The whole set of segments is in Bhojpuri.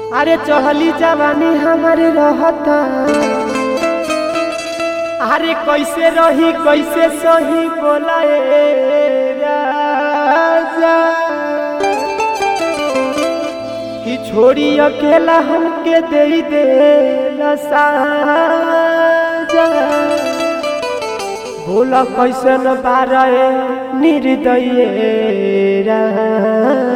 अरे चढ़ली जवानी हमारे रहता अरे कैसे रही कैसे सही बोला ए राजा कि छोड़ी अकेला हमके दे दे साजा भोला कैसे न बारे निर्दय राजा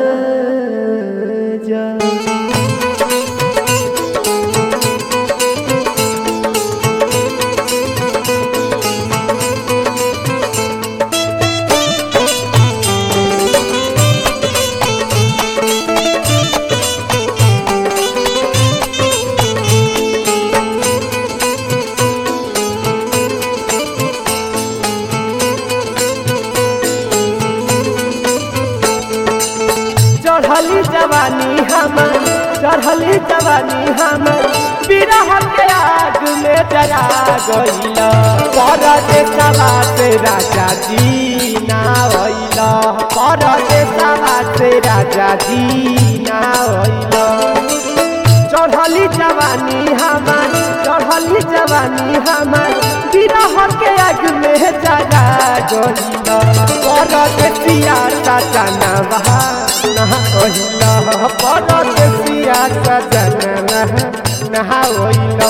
चढ़ली जवानी हमर चढ़ली जवानी हमर बिरह के आग में जरा गईल परदेशवा से राजा जी ना होइल परदेशवा से राजा जी ना होइल चढ़ली जवानी हमर चढ़ली जवानी हमर बिरह के आग में जरा गईल परदेसिया चाचा ना बहा नहा ओइला परदेसिया सजन नहा नहा ओइला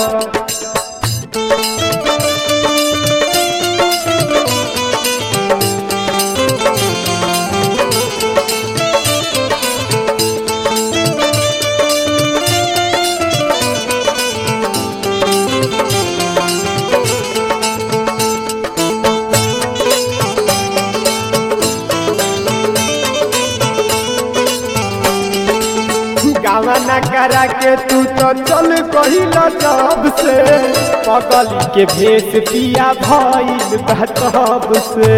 गावना करा के तू तो चल कहिल जब से पगली के भेष पिया भइल बा तब से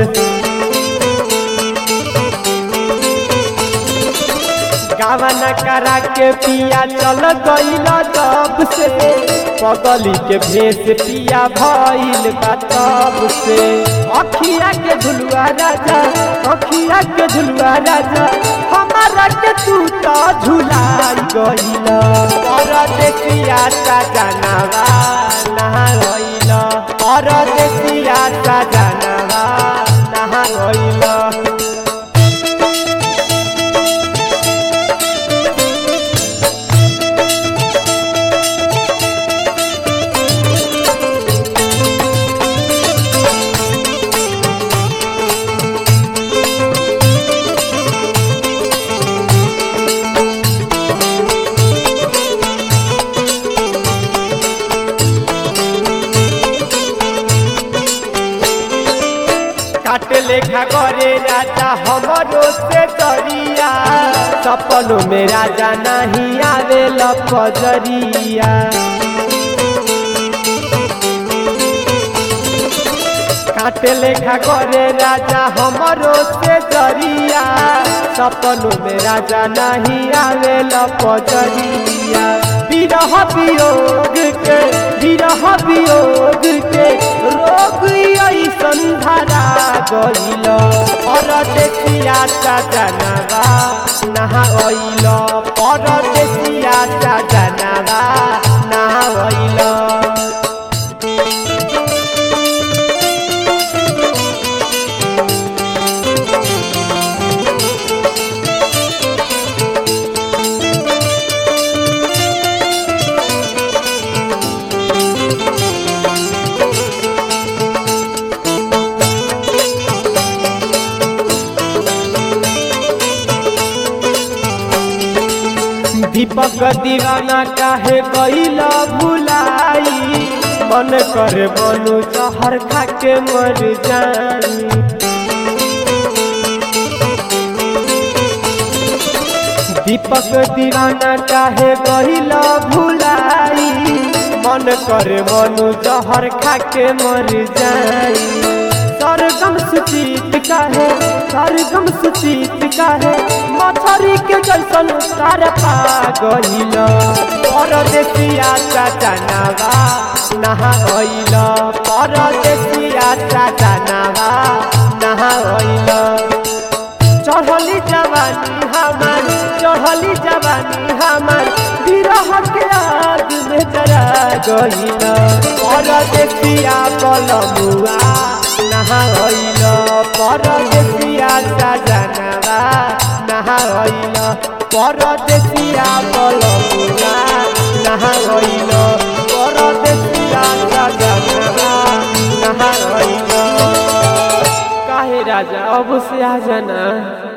गावना करा के पिया चल गइल जब से पगली के भेष पिया भइल बा तब से अखिया के झुलुआ राजा अखिया के झुलुआ राजा हमारा के तू तो झुलाई गइल परदेसिया सजनवा नहा गइल परदेसिया सजनवा नहा गइल काट लेखा करे राजा हमरो से करिया सपनों में राजा नहीं आवे लपजरिया काट लेखा करे राजा हमरो से करिया सपनों में राजा नहीं आवे लपजरिया विरह वियोग के विरह वियोग के रोग ऐसन धरा गइल परदेसिया सजनवा नहा गइल परदेसिया सजनवा नहा गइल दीपक दीवाना काहे गईला भुलाई मन कर बनू जहर खा के मर जाई दीपक दीवाना काहे गईला भुलाई मन कर बनू जहर खा के मर जाई सरगम सुचित काहे सरगम सुचित काहे मछरी के जैसन तार पा गइल परदेसिया चाचा नावा नहा गइल परदेसिया चाचा नावा नहा गइल चढ़ली जवानी हमार चढ़ली जवानी हमार बिरह गइल परदेसिया बलमुआ नहा गइल परदेसिया सजनवा नहा गइल परदेसिया बलमुआ नहा गइल परदेसिया सजनवा नहा गइल काहे राजा अब से आ जाना